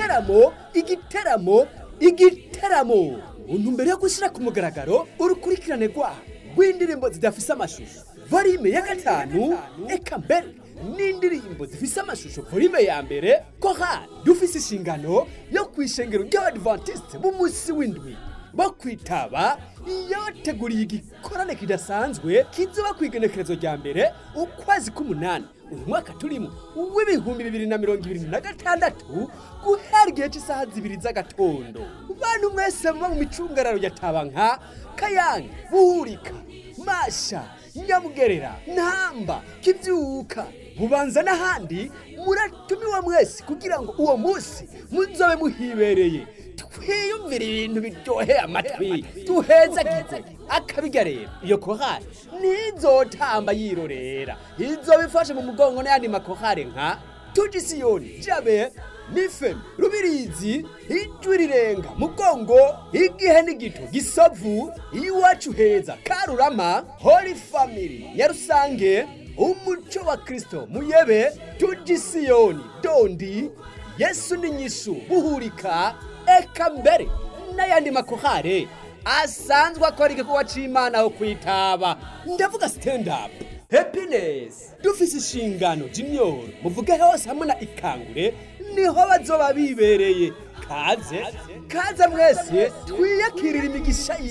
igiteramo igiteramo igiteramo mu ntumbero yo gushyira ku mugaragaro urukurikirane rwaho rw'indirimbo zidafise amashusho volume ya gatanu eka mbere n'indirimbo zifise amashusho volume ya mbere ko ha dufise inshingano yo kwishengero ry'abadivantiste b'umunsi w'indwi bo kwitaba yabateguriye igikorane kidasanzwe kizoba ku igenekerezo rya mbere ukwezi k'umunani uyu mwaka turimo w'ibihumbi bibiri na mirongo ibiri na gatandatu guhera igihe cy'isaha zibiri z'agatondo bantu mwese muba mu micungararo ya tabanka kayange buhurika masha nyamugerera ntamba kibyuka bubanza n'ahandi muratumiwe mwese kugira ngo uwo munsi muzobe muhibereye twiyumvire ibintu biryoheye amatwi duhezagirwe akabirya rero iyo kohari ntizotamba yirorera izoba ifashe mu mugongo n'ayandi makohari nka tugisiyoni jabe nifem rubirizi ijwi rirenga mugongo igihe n'igito gisovu iwacu heza karurama holy family nyarusange umuco wa kristo muyebe tugisiyoni dondi yesu n'inyishu buhurika eka mbere n'ayandi makohare asanzwe akora igikorwa c'imana aho kwitaba ndavuga stand up happiness dufise inshingano junior muvuge hose hamwe na ikangure niho bazoba bibereye kaze kaze mwese twiyakirira imigisha